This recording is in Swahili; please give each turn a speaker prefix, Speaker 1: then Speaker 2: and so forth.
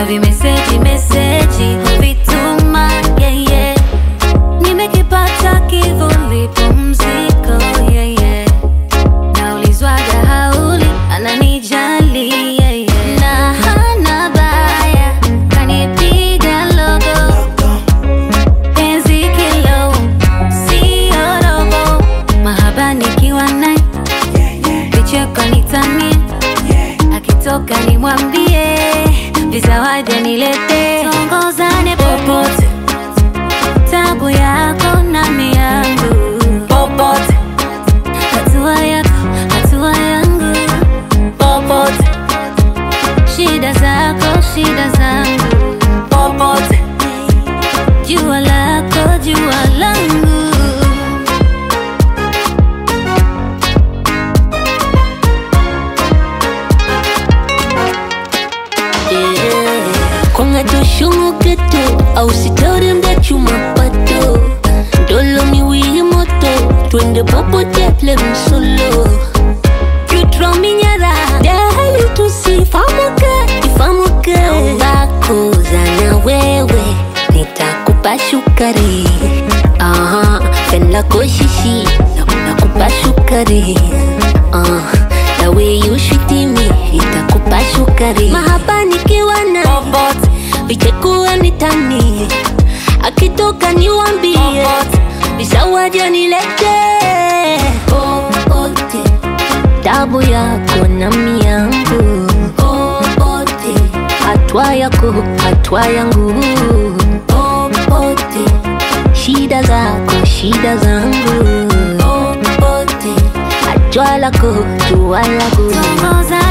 Speaker 1: na vimeseji meseji vituma yeah, yeah. nimekipata kivuli pumziko yeah, yeah. naulizwaga hauli ananijali yeah, yeah. na hana baya kanipiga logo penzi kilo sio robo mahaba nikiwa naye vicheko nitanie akitoka nimwambie vizawadi nilete tongozane popote tabu yako nami yangu popote hatua yako hatua yangu popote shida zako shida zangu popote jua lako jua langu
Speaker 2: kongadoshongoketo ausitorembe chumapato ndolo miwili moto twende popote plemsolo yutrominyara dehali tusifamuke ifamuke ngakoza na wewe nitakupa shukari Aha, fenlako shishi nakupa shukari Ah, the way you treat me itakupa shukari mahaba nikiwa na
Speaker 1: popote
Speaker 2: vichekuwa nitani akitoka niwambie visawaja nilete popote tabu yako na miangu popote hatwa yako hatwa yangu popote shida zako shida zangu popote jua lako jua langu
Speaker 1: tongoza